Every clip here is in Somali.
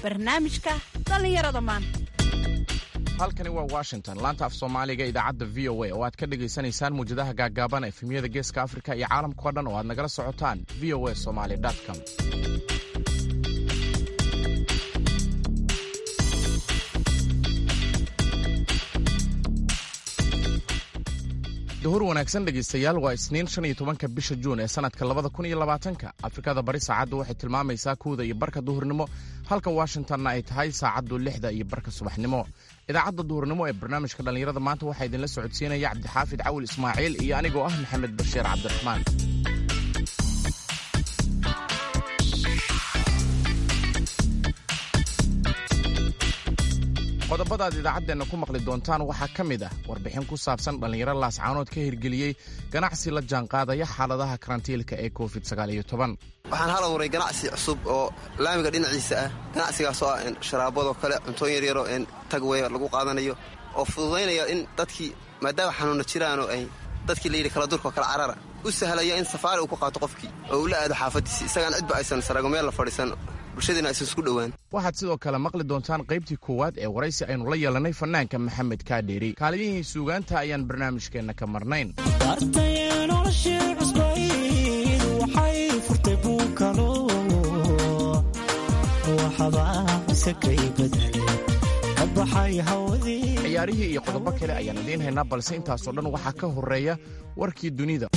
barnaamijka dhallinyarada maanta halkani waa washington laanta af soomaaliga idaacadda v o a oo aad ka dhagaysanaysaan muwjadaha gaaggaaban efemyada geeska afrika iyo caalamkao dhan oo aad nagala socotaan v o a somaly com duhur wanaagsan dhegaystayaal waa isniin shan iyo tobanka bisha juun ee sannadka labada kun iyo labaatanka afrikada bari saacaddu waxay tilmaamaysaa kuwda iyo barka duhurnimo halka washingtonna ay tahay saacaddu lixda iyo barka subaxnimo idaacadda duhurnimo ee barnaamijka dhallinyarada maanta waxaa idinla socodsiinaya cabdixaafid cawil ismaaciil iyo anigoo ah maxamed bashiir cabdiraxmaan qodobadaad idaacaddeenna ku maqli doontaan waxaa ka mid ah warbixin ku saabsan dhallinyaro laascaanood ka hirgeliyey ganacsi la jaanqaadaya xaaladaha karantiilka ee covid waxaan hal abuuray ganacsi cusub oo laamiga dhinaciisa ah ganacsigaasoo ah sharaabadoo kale cuntooyin yaryaroo tagwey lagu qaadanayo oo fududaynaya in dadkii maadaama xanuunna jiraanoo ay dadkii layidhi kala durkoo kala carara u sahlaya in safaari uu ku qaato qofkii oo uu la aado xaafadiisi isagaan cidba aysan sarago meel la fadhiisan bulshadiina aysan isku dhowaan waxaad sidoo kale maqli doontaan qaybtii koowaad ee waraysi aynu la yeelannay fannaanka maxamed kaadheeri kaaliyihii suugaanta ayaan barnaamijkeenna ka marnayn ciyaarihii iyo qodobo kale ayaan idiin haynaa balse intaasoo dhan waxaa ka horreeya warkii dunida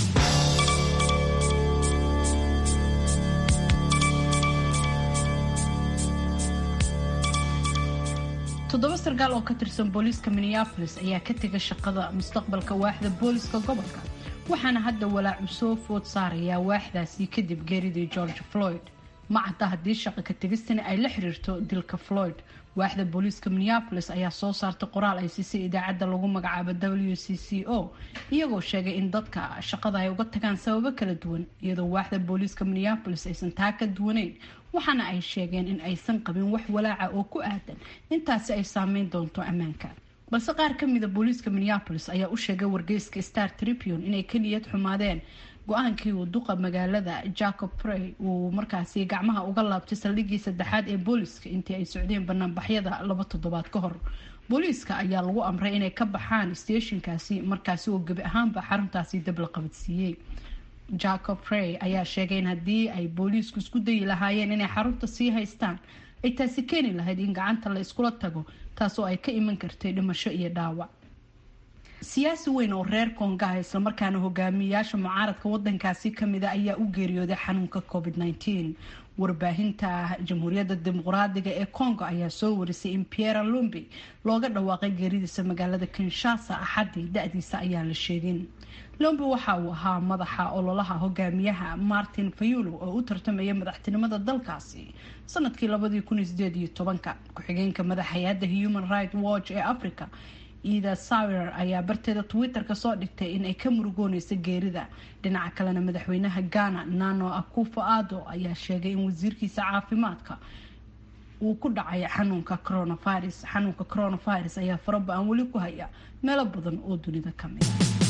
toddoba sarkaal oo ka tirsan booliiska minneabolis ayaa ka tega shaqada mustaqbalka waaxda booliiska gobolka waxaana hadda walaacu soo food saarayaa waaxdaasi kadib geeridii george floyd ma cadda haddii shaqa ka tegistani ay la xiriirto dilka floyd waaxda booliiska minneabolis ayaa soo saartay qoraal ay siisay idaacadda lagu magacaabo w c c o iyagoo sheegay in dadka shaqada ay uga tagaan sababo kala duwan iyadoo waaxda booliiska minneabolis aysan taa ka duwaneyn waxaana ay sheegeen in aysan qabin wax walaaca oo ku aadan intaasi ay saameyn doonto ammaanka balse qaar kamida booliiska minneabolis ayaa u sheegay wargeyska star tribune inay ka niyad xumaadeen go-aankii uu duqa magaalada jacob prey uu markaasi gacmaha uga laabtay saldhigii saddexaad ee booliiska intii ay socdeen banaanbaxyada laba toddobaad ka hor booliiska ayaa lagu amray inay ka baxaan steeshinkaasi markaasi oo gebi ahaanba xaruntaasi dab la qabadsiiyey jacob prey ayaa sheegay in haddii ay booliisku isku dayi lahaayeen inay xarunta sii haystaan ay taasi keeni lahayd in gacanta la iskula tago taasoo ay ka iman kartay dhimasho iyo dhaawac siyaasi weyn oo reer kongaha islamarkaana hogaamiyayaasha mucaaradka wadankaasi kamida ayaa u geeriyooday xanuunka covid -19 warbaahinta jamhuuriyadda dimuqraadiga ee congo ayaa soo warisay in piera lumbi looga dhawaaqay geeridiisa magaalada kinshasa axadii da-diisa ayaan la sheegin lombi waxa uu ahaa madaxa ololaha hogaamiyaha martin fayulo oo u tartamaya madaxtinimada dalkaasi sanadkii labadii kun sideed iyo tobanka ku-xigeenka madax hay-adda human right watch ee africa ida sawer ayaa barteeda twitter-ka soo dhigtay in ay ka murugooneysa geerida dhinaca kalena madaxweynaha ghana nano akufo ado ayaa sheegay in wasiirkiisa caafimaadka uu ku dhacay xanuunka coronavirus xanuunka coronavirus ayaa faraba-an weli ku haya meelo badan oo dunida kamid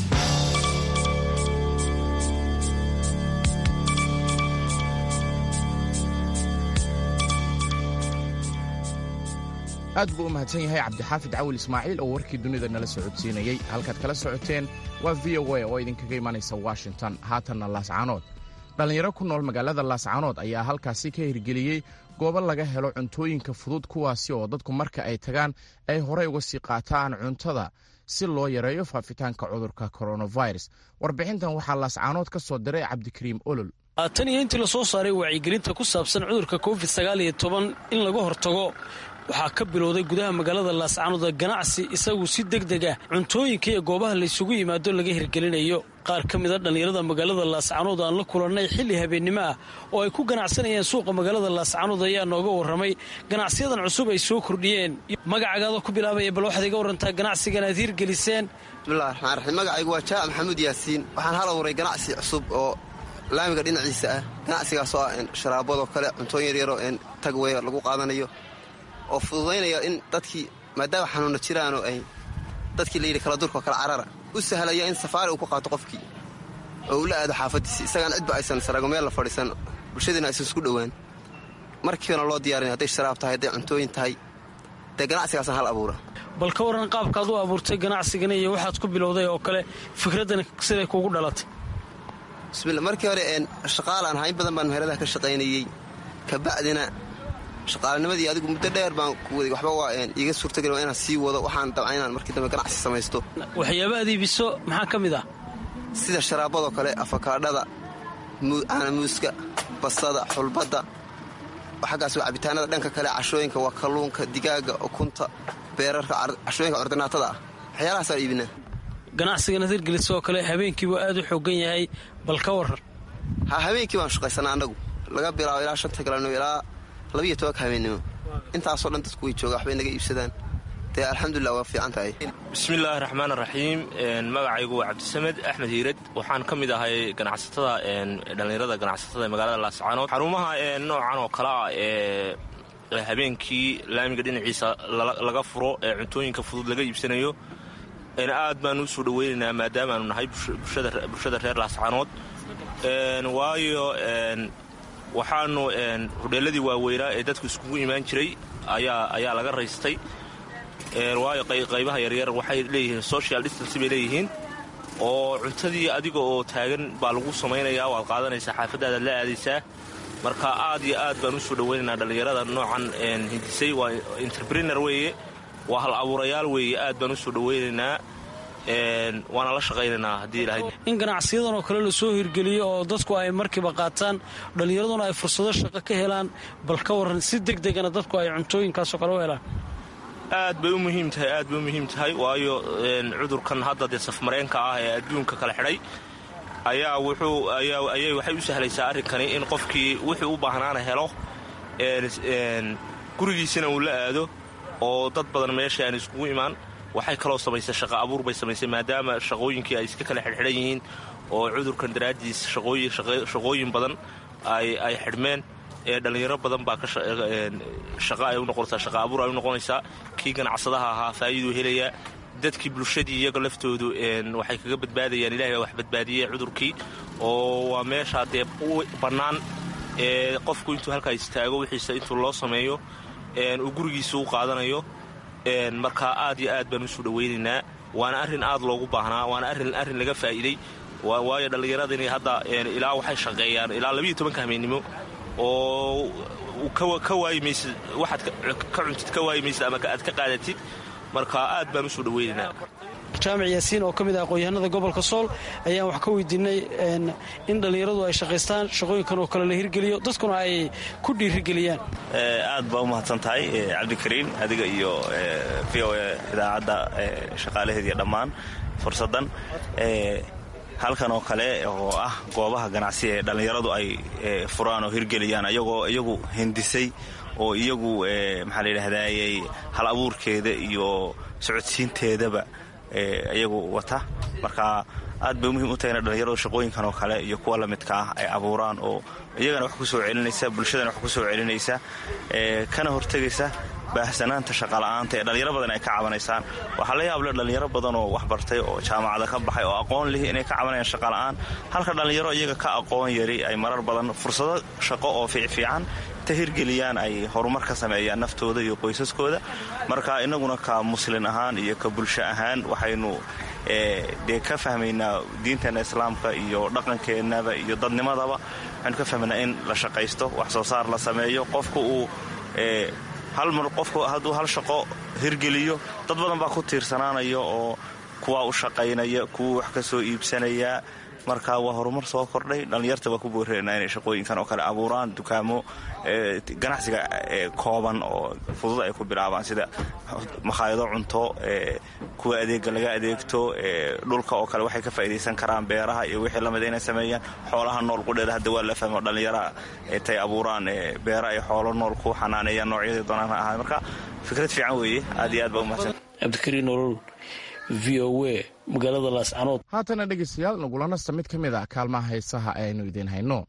aad buu u mahadsan yahay cabdixaafid cawil ismaaciil oo warkii dunida nala socodsiinayey halkaad kala socoteen waa v o a oo idinkaga imanaysa washington haatanna laascaanood dhallinyaro ku nool magaalada laascaanood ayaa halkaasi ka hirgeliyey goobo laga helo cuntooyinka fudud kuwaasi oo dadku marka ay tagaan ay horey uga sii qaataan cuntada si loo yareeyo faafitaanka cudurka coronavirus warbixintan waxaa laascaanood ka soo diray cabdikariim olol tan iyo intii lasoo saaray wacyigelinta ku saabsan cudurka covid sagaal iyo toban in laga hortago waxaa ka bilowday gudaha magaalada laascaanood ganacsi isagu si deg deg ah cuntooyinka iyo goobaha laysugu yimaado laga hirgelinayo qaar ka mid a dhallinyarada magaalada laascaanood aan la kulannay xilli habeennimo ah oo ay ku ganacsanayeen suuqa magaalada laascaanood ayaa nooga warramay ganacsiyadan cusub ay soo kordhiyeen magacagaada ku bilaabaya bal waxaad iga warantaa ganacsigan aad hirgeliseen bismillahi raxmaan raxiim magacaygu waa jaac maxamuud yaasiin waxaan hal abuuray ganacsi cusub oo laamiga dhinaciisa ah ganacsigaasoo ah sharaabadoo kale cuntooyin yaryaroo tagwey lagu qaadanayo oo fududaynaya in dadkii maadaama xanuunna jiraanoo ay dadkii layidhi kala durkoo kala carara u sahlaya in safaari uu ku qaato qofkii oo uu la aado xaafadiisi isagaan cidba aysan sarago meel la fadhiisan bulshadiina aysan isku dhowaan markiibana loo diyaarinay hadday sharaab tahay hadday cuntooyin tahay dee ganacsigaasaan hal abuura bal ka waran qaabkaad u abuurtay ganacsigana iyo waxaad ku bilowday oo kale fikraddan siday kuugu dhalatay bismilla markii hore shaqaalaan hayn badan baan meheradaha ka shaqaynayey kabacdina shaqaalanimadii adigu muddo dheer baan ku waday waxba waa iiga suurtageli waa inaan sii wado waxaan dabca inaan markii dambe ganacsi samaysto waxyaaba aad iibiso maxaa ka mid ah sida sharaabadoo kale afakaadhada caanamuuska basada xulbadda xaggaas waa cabitaanada dhanka kale cashooyinka waa kalluunka digaaga ukunta beerarka cashooyinka ordinaatada ah waxyaalahaasaan iibinaa ganacsigan hirgelisa oo kale habeenkiibu aad u xoogan yahay bal ka waran ha habeenkii baan shaqaysanaa annagu laga bilaabo ilaa shanta galabnimo ilaa labiiyo tobanka habeennimo intaasoo dhan dadku way jooga waxbay naga iibsadaan dee alxamdulilah waa fiican tahay bismillaahi raxmaan raxiim magacaygu waa cabdisamed axmed hiirad waxaan ka mid ahay ganacsatada dhallinyarada ganacsatada ee magaalada laascaanood xarumaha noocan oo kale ah ee habeenkii laamiga dhinaciisa laga furo ee cuntooyinka fudud laga iibsanayo aad baan u soo dhoweynaynaa maadaamaanu nahay bulshada reer laascaanood waayo waxaanu hodheeladii waaweynaa ee dadku iskugu imaan jiray ayaa laga raystay waayo qaybaha yaryar waxay leeyihiin social distance bay leeyihiin oo cuntadii adiga oo taagan baa lagu samaynayaa waad qaadanaysaa xaafaddaadaad la aadaysaa marka aad iyo aad baan u soo dhoweynaynaa dhallinyarada noocan hindisay waa entreprener weeye waa hal abuurayaal weeye aad baan u soo dhoweynaynaa waana la shaqaynaynaa haddii ilahay in ganacsiyadan oo kale lasoo hirgeliyo oo dadku ay markiiba qaataan dhallinyaraduna ay fursado shaqo ka helaan bal ka waran si deg degana dadku ay cuntooyinkaasoo kale u helaan aad bay u muhiim tahay aad bay u muhiim tahay waayo cudurkan hadda dee safmareenka ah ee adduunka kala xidhay ayaa wuxuu ayay waxay u sahlaysaa arrinkani in qofkii wuxuu u baahnaana helo gurigiisina uu la aado oo dad badan meesha aan iskugu imaan waxay kaloo samaysay shaqa abuur bay samaysay maadaama shaqooyinkii ay iska kala xidhxidhan yihiin oo cudurkan daraaddiis shaqooyin badan ay xidhmeen ee dhallinyaro badan baa shaqa ay u noqonaysaa shaqa abuur ay u noqonaysaa kii ganacsadaha ahaa faa'iiduu helayaa dadkii bulshadii iyaga laftoodu waxay kaga badbaadayaan ilahay baa wax badbaadiyey cudurkii oo waa meeshaa dee bannaan ee qofku intuu halkaa istaago wixiisa intuu loo sameeyo uu gurigiisa u qaadanayo marka aad iyo aad baan usoo dhowaynaynaa waana arrin aad loogu baahnaa waana arrin laga faa'iiday waayo dhallinyaradani hadda ilaa waxay shaqeeyaan ilaa labiiyo tobanka hameennimo oo ka waayimaysid waxaad ka cuntid ka waayimaysid ama aad ka qaadatid marka aad baan usoo dhowaynaynaa jaamac yaasiin oo ka mid ah aqoon-yahanada gobolka sool ayaan wax ka weydiinay in dhallinyaradu ay shaqaystaan shaqooyinkan oo kale la hirgeliyo dadkuna ay ku dhiirigeliyaan aad baa u mahadsan tahay cabdikariin adiga iyo v o e idaacadda shaqaalaheediiyo dhammaan fursaddan halkan oo kale oo ah goobaha ganacsi ee dhallinyaradu ay furaan oo hirgeliyaan ayagoo iyagu hindisay oo iyagu maxaa la yidhahdayey hal abuurkeeda iyo socodsiinteedaba iyagu wata marka aad bay muhiim u tahay ina dhallinyaradu shaqooyinkan oo kale iyo kuwa lamidka ah ay abuuraan oo iyagana wax ku soo celinaysa bulshadana wax ku soo celinaysa kana hortegaysa baahsanaanta shaqala'aanta ee dhallinyaro badan ay ka cabanaysaan waxaa la yaable dhallinyaro badan oo wax bartay oo jaamacada ka baxay oo aqoon lihi inay ka cabanayaan shaqala'aan halka dhallinyaro iyaga ka aqoon yari ay marar badan fursado shaqo oo fiicfiican ta hirgeliyaan ay horumar ka sameeyaan naftooda iyo qoysaskooda marka innaguna ka muslin ahaan iyo ka bulsho ahaan waxaynu dee ka fahmaynaa diinteenna islaamka iyo dhaqankeennaba iyo dadnimadaba waxaynu ka fahmaynaa in la shaqaysto wax soo saar la sameeyo qofka uu hal mar qofku hadduu hal shaqo hirgeliyo dad badan baa ku tiirsanaanaya oo kuwaa u shaqaynaya kuwa wax ka soo iibsanaya marka waa horumar soo kordhay dhallinyarta waa ku booreenaa inay shaqooyinkan oo kale abuuraan dukaamo ganacsiga kooban oo fudud ay ku bilaabaan sida makhaayado cunto kuwa adeega laga adeegto dhulka oo kale waxay ka faa'idaysan karaan beeraha iyo wixii lamida inay sameeyaan xoolaha nool qudheeda hadda waa la fahmo dhallinyara tay abuuraan beera ay xoolo nool ku xanaaneeyaan noocyadii doonaan ha ahaa marka fikrad fiican weeye aad iyo aad baa umahadsan cabdikariin nolol v o w magaalada laascanood haatana dhegaystayaal nagula nasta mid ka mid a kaalmaha heesaha aynu idiin hayno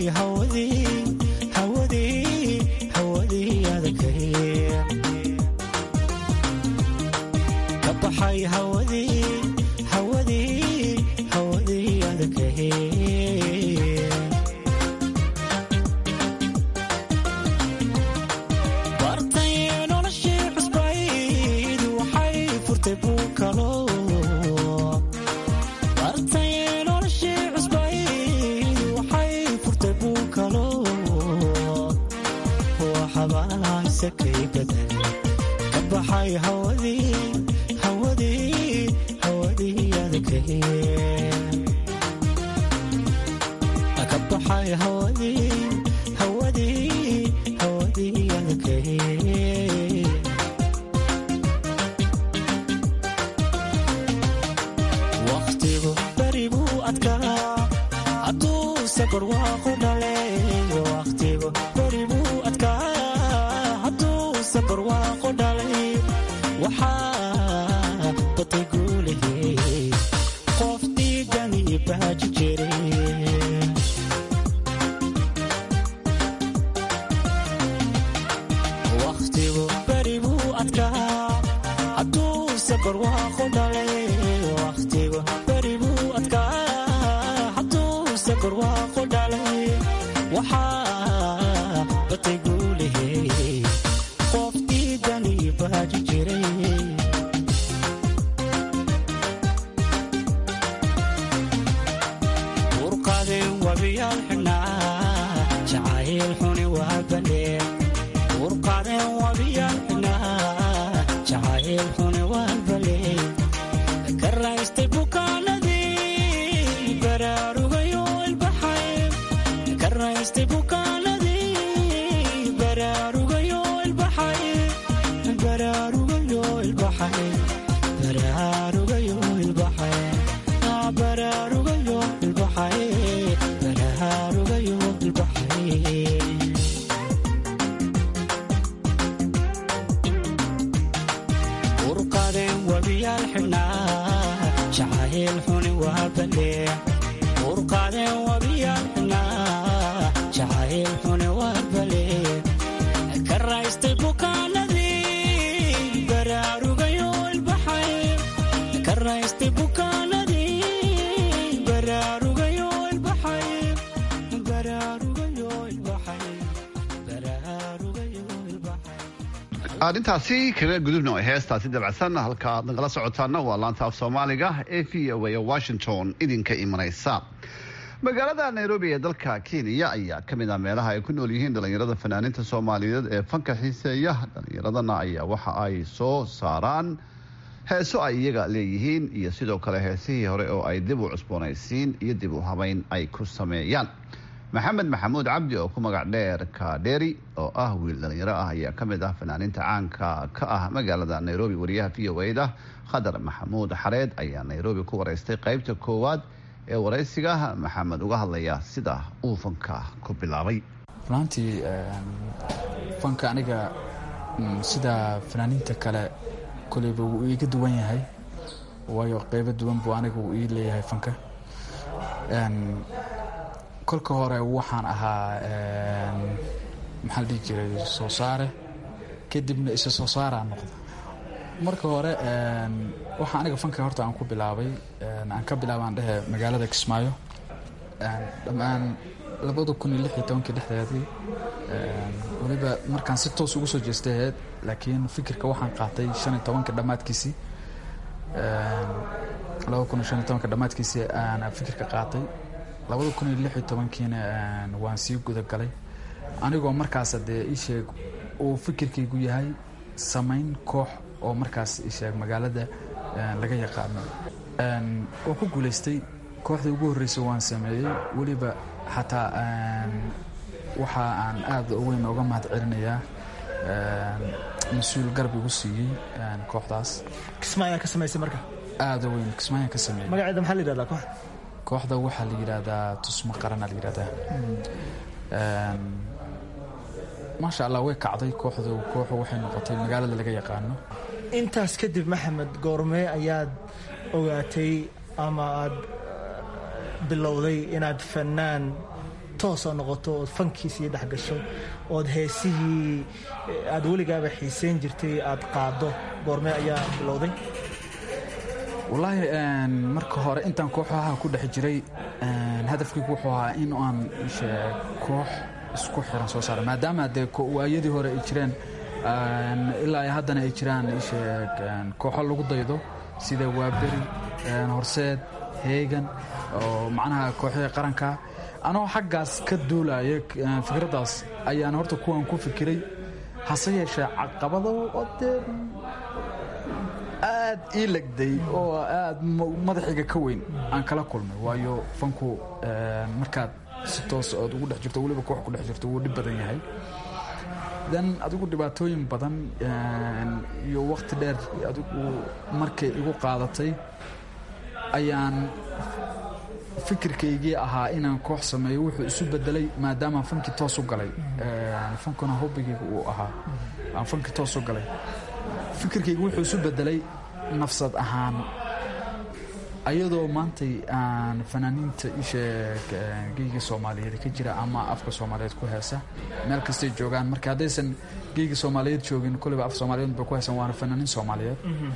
arrintaasi kaga gudubno heestaasi dabacsan halka aad nagala socotaana waa laanta af soomaaliga ee v o a washington idinka imanaysa magaalada nairobi ee dalka kenya ayaa ka mid ah meelaha ay ku nool yihiin dhallinyarada fanaaniinta soomaaliyeed ee fanka xiiseeya dhallinyaradana ayaa waxa ay soo saaraan heeso ay iyaga leeyihiin iyo sidoo kale heesihii hore oo ay dib u cusboonaysiin iyo dib u habeyn ay ku sameeyaan maxamed maxamuud cabdi oo ku magac dheer kadheri oo ah wiil dhallinyaro ah ayaa ka mid ah fanaaniinta caanka ka ah magaalada nairobi wariyaha v o a-da khadar maxamuud xareed ayaa nairobi ku wareystay qaybta koowaad ee waraysiga maxamed uga hadlaya sida uu fanka ku bilaabay runaantii fanka aniga sida fanaaniinta kale koleyba wuu iiga duwan yahay waayo qeybo duwan buu aniga uu ii leeyahay fanka kolka hore waxaan ahaa maxaa la dhihi jiray soo saare kadibna isa soo saaraa noqda marka hore waxaa aniga fanka horta aan ku bilaabay aan ka bilaabaan dhehe magaalada kismaayo dhammaan labada kun iyo lix iyo tobankii dhexdeedii weliba markaan si toos ugu soo jeestay aheyd laakiin fikirka waxaan qaatay shan iyo tobanka dhammaadkiisii laba kun iyo shan iyo tobanka dhammaadkiisii aan fikirka qaatay labada kun iyo lix iyo tobankiina waan sii gudagalay anigoo markaas dee iisheeg uu fikirkaygu yahay samayn koox oo markaas isheeg magaalada laga yaqaano waan ku guulaystay kooxdii ugu horreysay waan sameeyey weliba xataa waxa aan aada weyn ooga mahad celinayaa mas-uul garab igu siiyey kooxdaas kismaayaa ka samaysay marka aada weyn kismaayaan ka sameeyey magaceeda maxaa la yidhahdaa koox kooxda waxaa la yidhaahdaa tusmo qarana la yidhahdaa maasha allah way kacday kooxdu kooxu waxay noqotay magaalada laga yaqaano intaas kadib maxamed goormee ayaad ogaatay ama aad bilowday inaad fanaan toosoo noqoto ood fankiisii dhex gasho ood heesihii aad weligaaba xiiseyn jirtay aad qaado goormee ayaa bilowday wallaahi marka hore intaan kooxaha ku dhex jiray hadafkaygu wuxuu ahaa in aan koox isku xiran soo saara maadaama dee waayadii hore ay jireen ilaa haddana ay jiraan isheeg kooxo lagu daydo sida waaberi horseed heegan oo macnaha kooxihii qaranka anoo xaggaas ka duulaya fikraddaas ayaan horta kuwan ku fikiray hase yeeshee caqabado oo dee aad ii legday oo aad madaxiga ka weyn aan kala kulmay waayo fanku markaad si toos ood ugu dhex jirto weliba koox ku dhex jirto wuu dhib badan yahay dan adigu dhibaatooyin badan iyo wakhti dheer adigu markay igu qaadatay ayaan fikirkaygii ahaa inaan koox sameeyo wuxuu isu bedelay maadaamaan fankii toos u galay fankuna hobbigayga uu ahaa aan fankii toos u galay fikirkayga wuxuu isu bedelay nafsad ahaan ayadoo maantay aan fanaaniinta isheeg geyga soomaaliyeed ka jira ama afka soomaaliyeed ku heesa meel kastay joogaan marka haddaysan geyga soomaaliyeed joogin koleyba af soomaaliyeed bay ku heesan waana fanaaniin soomaaliyeed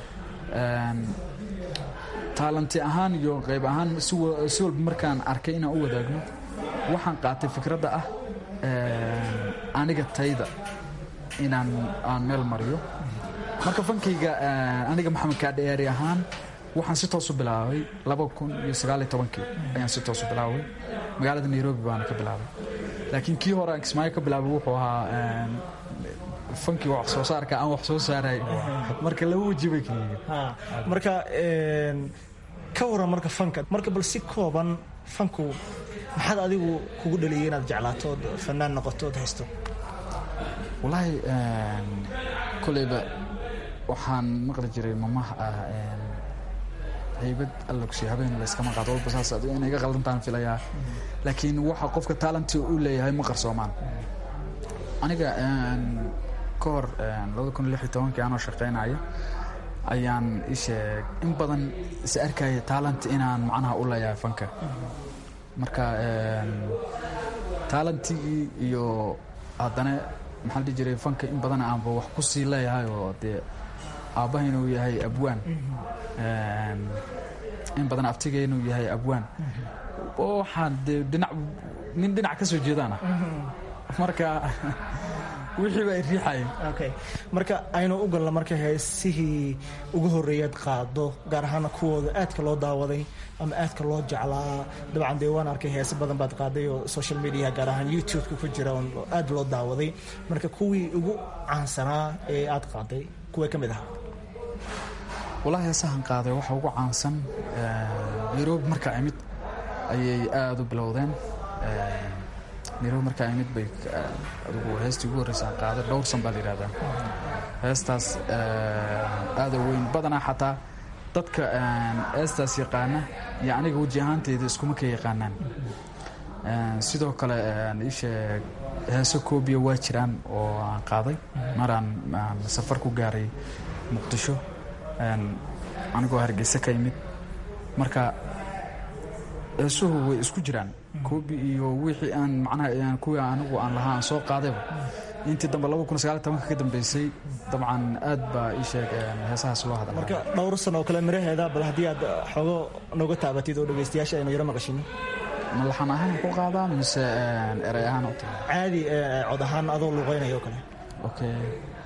taalanti ahaan iyo qayb ahaan si walba markaan arkay inaan u wadaagno waxaan qaatay fikradda ah aniga tayda inaan aan meel mariyo marka fankayga aniga maxamed kaadheeri ahaan waxaan si toosu bilaabay kii ayaan si toosu bilaabay magaalada nairobi baana ka bilaabay laakiin kii hore aan kismaayo ka bilaabay wuxuu ahaa fankii wax soo saarka aan wax soo saaray marka laba weji bay kaliyihiin marka ka waran marka fanka marka bal si kooban fanku maxaad adigu kugu dhaliyay inaad jeclaato ood fanaan noqoto ood haysto wallaahi koleyba waxaan maqli jiray mamaha ah haybad alla kusiy habeen layskama qaado walba saas inay iga qaldantaan filayaa laakiin waxa qofka taalanti u leeyahay ma qarsoomaan aniga ka hor kii anoo shaqaynaya ayaan isheeg in badan is arkaya taalant inaan macnaha u leeyahay fanka marka taalantigii iyo haddana maxaa la dhihi jiray fanka in badan aanba wax ku sii leeyahay oo dee aabbaha inuu yahay abwaan in badan abtiga inuu yahay abwaan waxaan dee dhinac nin dhinac ka soo jeedaana marka wixii baa riixaya okay marka aynu u galno marka heesihii ugu horreeyaad qaado gaar ahaana kuwooda aadka loo daawaday ama aadka loo jeclaa dabcan dee waan arkay heese badan baad qaaday oo social media gaar ahaan youtube-ka ku jira oo aad loo daawaday marka kuwii ugu caansanaa ee aad qaaday kuwee ka mid ahaa wallaahi heesahan qaaday waxa ugu caansan nairobi markaa imid ayay aada u bilowdeen nairobi markaa imid bay adigu heestii ugu horreysaan qaada dhowrsan baa la yidhahdaa heestaas aada weyn badanaa xataa dadka heestaas yaqaana iyo aniga weji ahaanteyda iskuma ka yaqaanaan sidoo kale isheeg heeso koobiya waa jiraan oo aan qaaday maraan safar ku gaaray muqdisho anigoo hargeysa ka imid marka heesuhu way isku jiraan koobi iyo wixii aan macnaha kuwii anigu aan lahaa aan soo qaadayba intii dambe ka dambeysay dabcan aad baa ii sheeg heesahaas loo hadla marka dhowr san oo kale miraheeda bal haddii aad xoogo nooga taabatid oo dhegaystayaasha aynu yaro maqashino ma laxan ahaan ku qaadaa mise erey ahaan u tahay caadi cod ahaan adoo luuqeynaya oo kale okay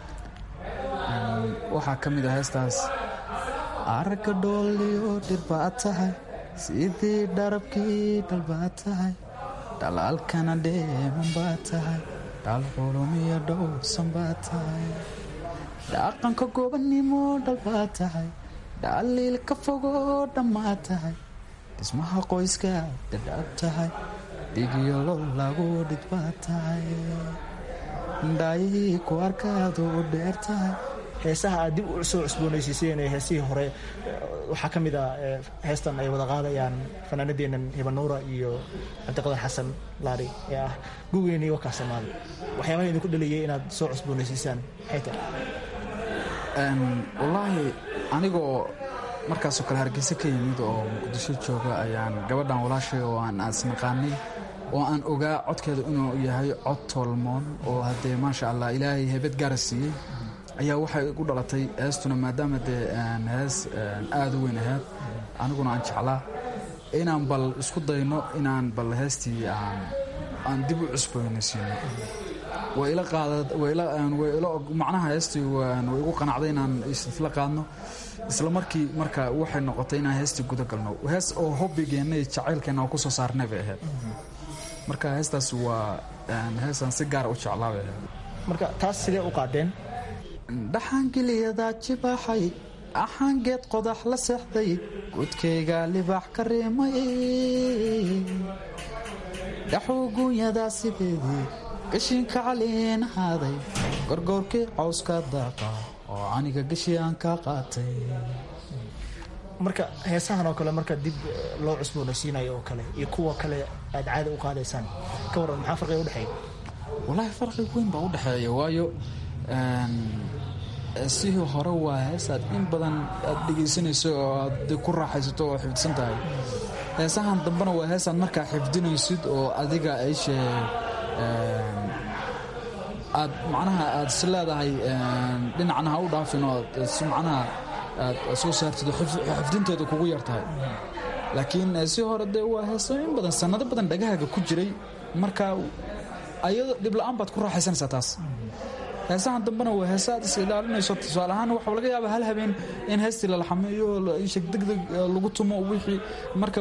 waxaa ka mid a heestaas aragga dhooliyo dhir baad tahay sidii dharabkii dhal baad tahay dhalaalkana dheeman baad tahay dhal qulumiyo dhowrsan baad tahay dhaqanka gobannimo dhal baad tahay dhaliil ka fogoo dhammaad tahay dhismaha qoyska dhadhaab tahay dhigiyo lol lagu dhid baad tahay dhaayihii ku arkaadu u dheer tahay heesaha aad dib u soo cusboonaysiiseen ee heesihii hore waxaa ka mid a heestan ay wada qaadayaan fanaanadeennan hibanuura iyo cabdiqadar xasan laari ee ah gugeeni wakaa soomaali waxyaabaha idinku dhaliyay inaad soo cusboonaysiisaan maxay tahay wallaahi anigoo markaasoo kale hargeysa ka yimid oo muqdisho jooga ayaan gabadhan walaashay oo aan isnaqaanay oo aan ogaa codkeeda inuu yahay cod tolmoon oo haddee maasha allah ilaahay heebad gaara siiyey ayaa waxay igu dhalatay heestuna maadaama dee hees aada u weyn ahayd aniguna aan jeclaa inaan bal isku dayno inaan bal heestii aan dib u cusboynaysiino way ila qaada way ila way ila macnaha heestii way igu qanacday inaan isla qaadno isla markii marka waxay noqotay inaan heestii guda galno hees oo hobbigeenna iyo jacaylkeenna oo kusoo saarnay bay ahayd marka heestaas waa heesaan si gaara u jeclaa bay ahayd marka taas sidee u qaadeen dhaxaangeliyadaa jibaaxay axaangeed qodax la seexday gudkayga libaax ka reemay dhaxuugunyadaa sideedii gashiinka caliin haaday gorgoorkii cawska daaqa oo aniga gashi aan ka qaatay marka heesahan oo kale marka dib loo cusboonaysiinayo oo kale iyo kuwa kale aad caada u qaadaysaan ka waran maxaa farqiga udhexeeya wallaahi farqi weyn baa u dhexeeya waayo sihii hore waa heesaad in badan aad dhegaysanayso oo aad ku raaxaysato oo xifdsan tahay heesahan dambena waa heesaad markaa xifdinaysid oo adiga ayshe aad macnaha aad is leedahay dhinacna ha u dhaafin oo si macnaha aad soo saartid xifdinteedu kugu yar tahay laakiin si hore dee waa heeso in badan sannado badan dhagahaaga ku jiray marka ayado dhibla-aan baad ku raaxaysanaysaa taas heesahan dambena waa heesa aad is ilaalinayso tusaale ahaan waxaa laga yaaba hal habeen in heestii lala xameeyo sheg degdeg lagu tumo wixii marka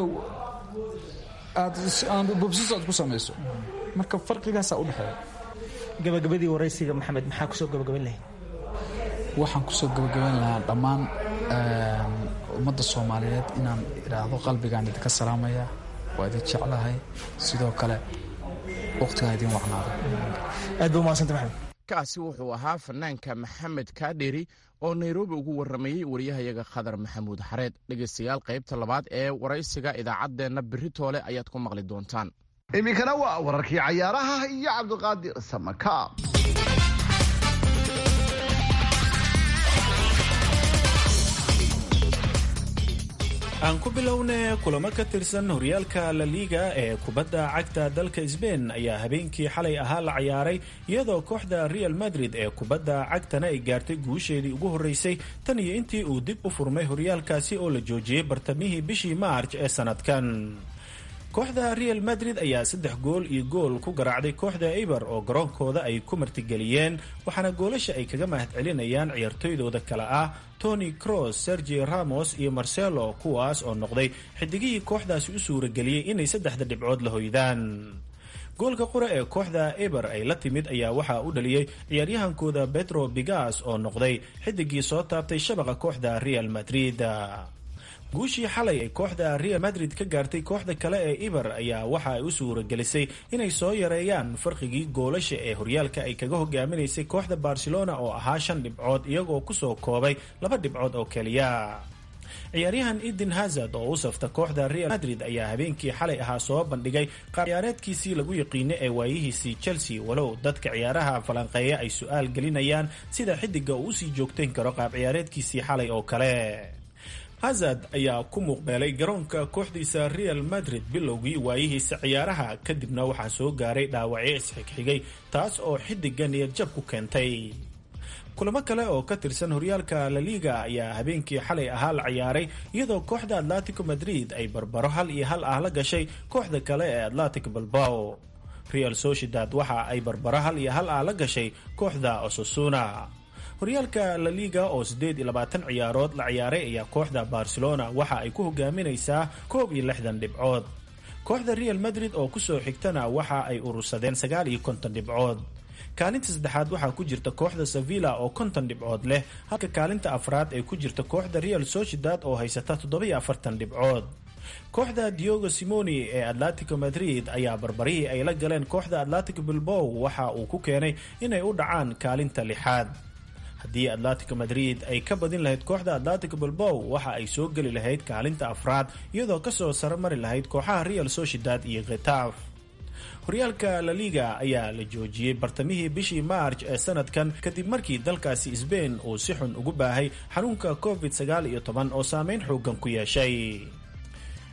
aad bobsis aad ku samayso marka farqigaasaa u dhexeeya gabagabadii waraysiga maxamed maxaa kusoo gabagaban lahayd waxaan kusoo gabagaban lahaa dhammaan ummadda soomaaliyeed inaan idhaahdo qalbigaan idinka salaamaya waa idin jeclahay sidoo kale waqtigaa idin wacnaado aad ba umahadsanta maxamed kaasi wuxuu ahaa fanaanka maxamed kaadheri oo nairobi ugu warramayey wariyahayaga khadar maxamuud xareed dhegaystayaal qaybta labaad ee waraysiga idaacaddeenna berri toole ayaad ku maqli doontaan iminkana waa wararkii cayaaraha iyo cabdiqaadir samaka aan ku bilowne kulamo ka tirsan horyaalka la liiga ee kubadda cagta dalka sbain ayaa habeenkii xalay ahaa la cayaaray iyadoo kooxda real madrid ee kubadda cagtana ay gaartay guusheedii ugu horreysay tan iyo intii uu dib u furmay horyaalkaasi oo la joojiyey bartamihii bishii maarj ee sanadkan kooxda real madrid ayaa saddex gool iyo gool ku garaacday kooxda eber oo garoonkooda ay ku martigeliyeen waxaana goolasha ay kaga mahad celinayaan ciyaartoydooda kale ah tony cross sergi ramos iyo marcelo kuwaas oo noqday xidigihii kooxdaasi u suurageliyey inay saddexda dhibcood la hoydaan goolka qura ee kooxda eber ay la timid ayaa waxaa u dhaliyey ciyaaryahankooda petro bigas oo noqday xidigii soo taabtay shabaqa kooxda real madrid guushii xalay ay kooxda real madrid ka gaartay kooxda kale ee iber ayaa waxa ay u suuragelisay inay soo yareeyaan farqigii goolasha ee horyaalka ay kaga hogaaminaysay kooxda barcelona oo ahaa shan dhibcood iyagoo kusoo koobay laba dhibcood oo keliya ciyaaryahan eden hazard oo u safta kooxda real madrid ayaa habeenkii xalay ahaa soo bandhigay qaabciyaareedkiisii lagu yiqiino ee waayihiisii chelsea walow dadka ciyaaraha falanqeeya ay su-aal gelinayaan sida xidiga uu usii joogtayn karo qaabciyaareedkiisii xalay oo kale hazard ayaa ku muuqbeelay garoonka kooxdiisa real madrid bilowgii waayihiisa ciyaaraha kadibna waxaa soo gaaray dhaawacyo isxigxigay taas oo xidiga niyadjab ku keentay kulamo kale oo ka tirsan horyaalka la liga ayaa habeenkii xalay ahaa la ciyaaray iyadoo kooxda atletico madrid ay barbaro hal iyo hal ah la gashay kooxda kale ee atletic balbao real sociedad waxa ay barbaro hal iyo hal ah la gashay kooxda osasuna horyaalka la liga oo siddeed iyo labaatan ciyaarood la ciyaaray ayaa kooxda barcelona waxa ay ku hogaaminaysaa koob iyo lixdan dhibcood kooxda real madrid oo kusoo xigtana waxa ay urursadeen sagaal iyo konton dhibcood kaalinta saddexaad waxaa ku jirta kooxda sevilla oo konton dhibcood leh halka kaalinta afraad ay ku jirta kooxda real sociedad oo haysata toddobiyo afartan dhibcood kooxda diogo simoni ee atletico madrid ayaa barbarihii ay la galeen kooxda atletico bilbow waxa uu ku keenay inay u dhacaan kaalinta lixaad haddii atletico madrid ay ka badin lahayd kooxda atletico bilbow waxa ay soo geli lahayd kaalinta afraad iyadoo kasoo saromari lahayd kooxaha real sociedad iyo khetaaf horyaalka la liga ayaa la joojiyey bartamihii bishii maarj ee sanadkan kadib markii dalkaasi sbain uu si xun ugu baahay xanuunka covid sagaal iyo toban oo saameyn xoogan ku yeeshay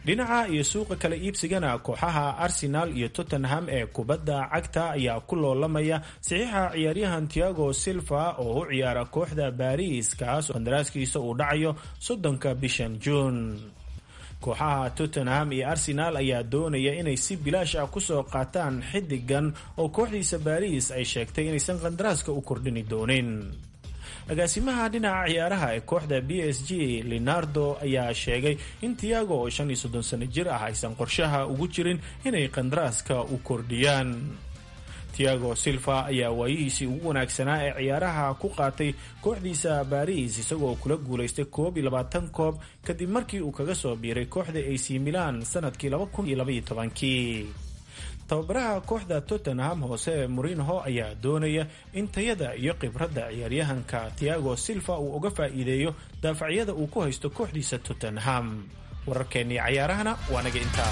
dhinaca iyo suuqa kala iibsigana kooxaha arsenal iyo tottenham ee kubadda cagta ayaa ku loolamaya saxiixa ciyaaryahan tiago silva oo u ciyaara kooxda baris kaas oo qandaraaskiisa uu dhacayo soddonka bishan juun kooxaha tottenham iyo arsenal ayaa doonaya inay si bilaash ah kusoo qaataan xidigan oo kooxdiisa baris ay sheegtay inaysan qandaraaska u kordhini doonin agaasimaha dhinaca ciyaaraha ee kooxda b s g leonardo ayaa sheegay in tiago oo shan iyo soddon sano jir ah aysan qorshaha ugu jirin inay qandaraaska u kordhiyaan tiago silva ayaa waayihiisii ugu wanaagsanaa ee ciyaaraha ku qaatay kooxdiisa baris isagoo kula guulaystay koob iyo labaatan koob kadib markii uu kaga soo biiray kooxda ac milan sanadkii laba kun iyo labaiyo tobankii tababaraha kooxda tottenham hoose morinho ayaa doonaya in tayada iyo khibradda ciyaaryahanka tiago silva uu uga faa'iideeyo daafacyada uu ku haysto kooxdiisa tottenham wararkeennii cayaarahana waa naga intaa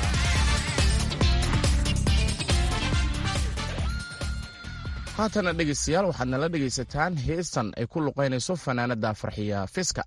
haatana dhegaystayaal waxaad nala dhegaysataan heestan ay ku luqaynayso fanaanada farxiya fiska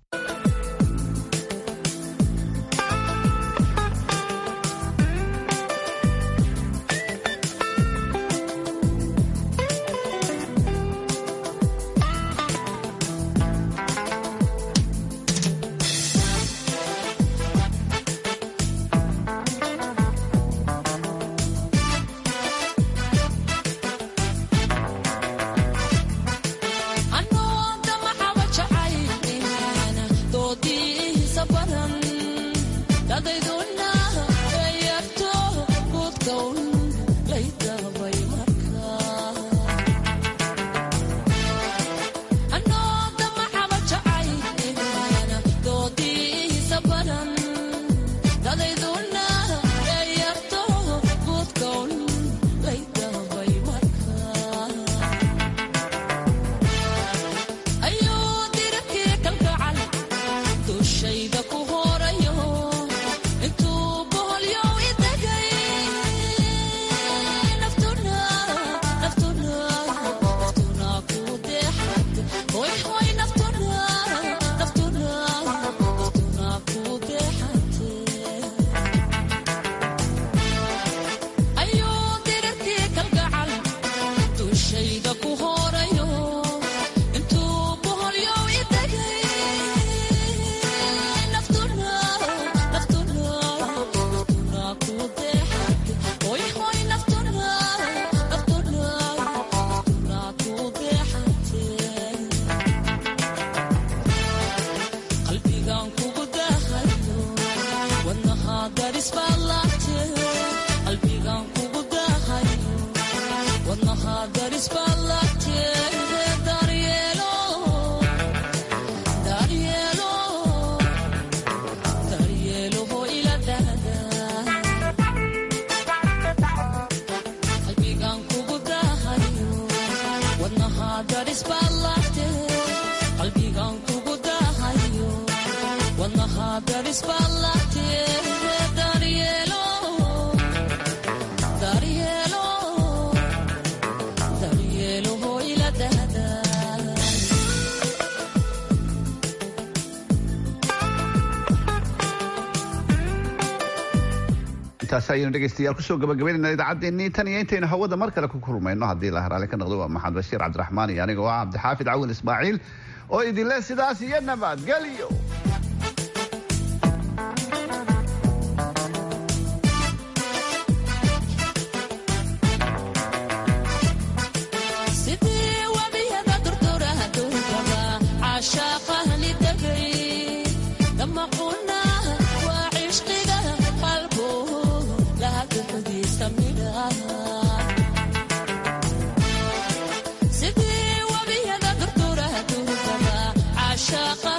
intaas ayaynu dhegeystayaal kusoo gabagabaynayna idaacaddeenii tan iyo intaynu hawada mar kale ku kulmayno haddii la haraale ka noqdo waa maxamed bashiir cabdiraxmaan iyo aniga oo ah cabdixaafid cawin ismaaciil oo idinle sidaas iyo nabadgelyo sidii wabiyada durdura durgaba caashaqa